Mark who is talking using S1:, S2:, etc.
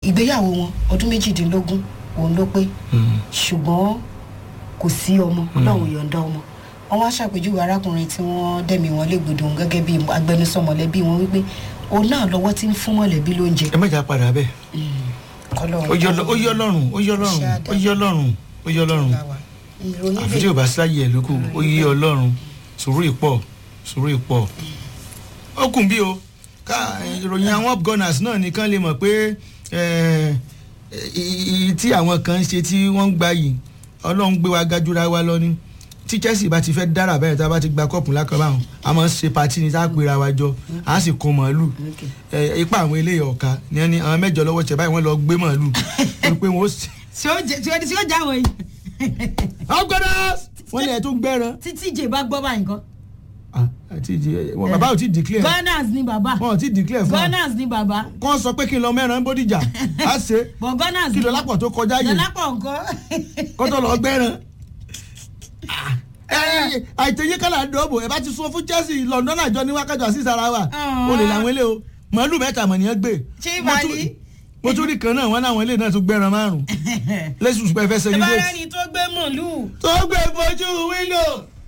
S1: ìgbéyàwó wọn ọdún méjìdínlógún òun ló pé ṣùgbọ́n kò sí ọmọ ọlọ́run yọ̀ǹda ọmọ wọn wá ṣàpèjúwe arákùnrin tí wọ́n dẹ̀mí wọn légbodò òun gẹ́gẹ́ bí agbẹnusọ mọ̀lẹ́bí wọn wípé òun náà lọ́wọ́ tí ń fún mọ̀lẹ́bí lóúnjẹ.
S2: ẹ mẹ́jà padà bẹ́ẹ̀ ó yọ lọ́rùn ó yọ lọ́rùn ó yọ lọ́rùn ó yọ lọ́rùn ó yọ lọ́rùn àfi tí o bá sáyé ẹ̀ lóko ó yí ọlọ́run sùúrù ìpọ̀ sùúrù ìpọ̀ ó kùn bí o ká ìròyìn àwọn upgunners náà nìkan lè mọ̀ pé tí àwọn kan ń ṣe tí wọ́n ń gbà yìí ọlọ́run gbé wa gajura wa lọ ni tí Chelsea bá ti fẹ́ dára bẹ́ẹ̀ tá a bá ti gba kọ́ọ̀pù lákàbà hàn a máa ń ṣe patí ni tá a pera wa jọ a sì kó màálù ipa àwọn eléyìí ọ̀ka ni ẹni àwọn mẹ́jọ lọ́wọ́ ṣẹ̀ báyìí wọ́n lọ gbé màálù pé wọ́n ó sì.
S3: tí ó já wọ̀ yìí.
S2: upgunners wọ́n lè tún gbẹ́ran.
S3: títí ìjè bá gbọ́ báyìí nǹkan
S2: àti wọn bàbá ò tí declare.
S3: gunners ni bàbá.
S2: wọn ò tí declare fún wa.
S3: gunners ni bàbá.
S2: kàn sọ pé kí n lọ mẹ́ran bódìjà á ṣe.
S3: bọ̀ gunners
S2: kí lọ́lápọ̀ tó kọjá yìí.
S3: lọ́lápọ̀ nǹkan.
S2: kọ́tọ̀ lọ gbẹ́ran. àìtẹ̀yẹ kálá dọ́bò ẹ bá ti sọ fún Chelsea London àjọ ní wákàtí àti sara wa o lè làwọn ilé o màálù mẹ́ta mọ̀ nìyẹn gbé.
S3: ṣé ìbàdí.
S2: mo tún rí kan náà wọn láwọn ilé náà tún gbẹ́ran márùn-ún lẹ́sùn ṣùgbọ́n ẹ fẹ́
S3: ẹ
S2: celebrate.
S3: bá rẹ́ni tó gbé màálù.
S2: tó gbé fojú wíńdò